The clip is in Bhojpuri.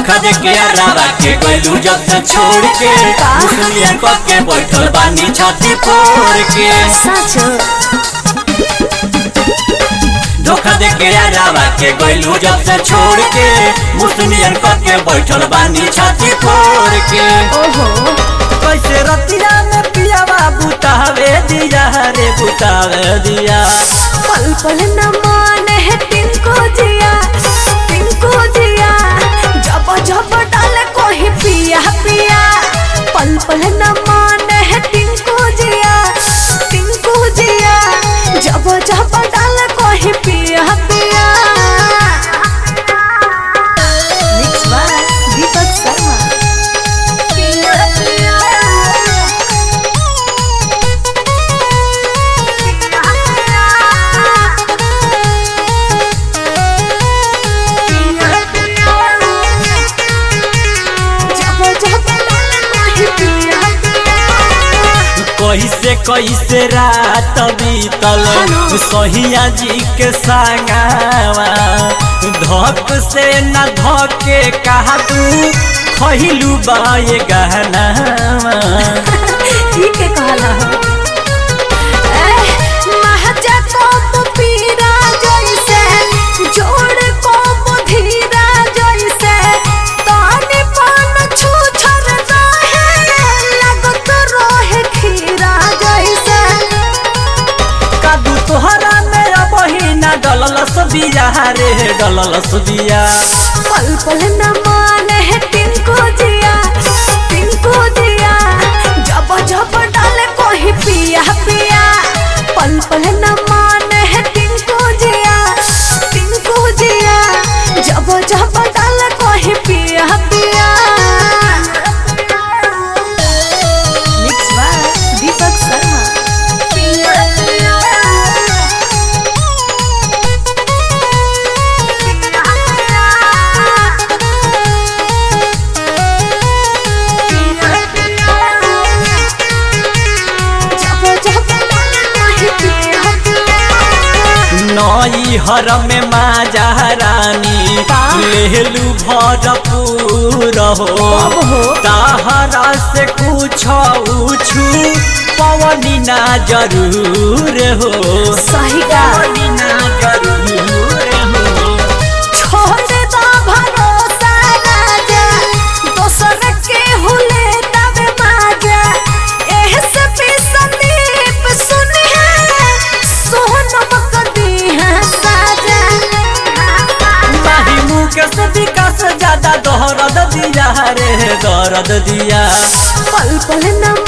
धोखा दे के अलावा के गइलू जब से छोड़ के मुस्लिम कब के बैठल बानी छाती फोड़ के साँचो धोखा दे के अलावा के गइलू जब से छोड़ के मुस्लिम कब के बैठल बानी छाती फोड़ के ओहो कैसे रतिया में पियावा बुतावे दिया रे बुतावे दिया पल पल न मान है तिनको जिया तिनको जिया जब जब डाले कोई पिया पिया पल पल न मान है तिनको जिया तिनको जिया जब जब डाले कोई पिया पिया मिक्स बाय दीपक शर्मा पिया पिया कैसे कैसे रात बीतल हेलो। सहिया जी के संगावा धक से न धके कहा तू खहिलू बाए गहनावा ठीक है कहला हो एह, महजा को पीरा जैसे जोड़ को बुधीरा जैसे ताने पान छू छर रहे लगत रोहे खीरा जैसे कादू तोहरा मेरा बहिना डललस बिया रे डललस बिया पल पल न माने है तिनको जिया तिनको जिया जब जब डाले कोई पिया पिया पल पल न माने है तिनको जिया तिनको जिया जब जब डाले कोई पिया पिया मिक्स बाय दीपक शर्मा पिया पिया नई हर में माजा रानी का? लेलू भरपूर हो कब हो? ताहरा से कुछ उछू पवनी ना जरूर हो सही का पवनी ना जरूर हो छोड़ दो भरोसा राजा दोसर के हुले तब माजा एह से भी संदीप सुनी है सोनम कदी है साजा माही मुकेश विकास ज्यादा दहरद दिया रे दर्द दिया पल पल न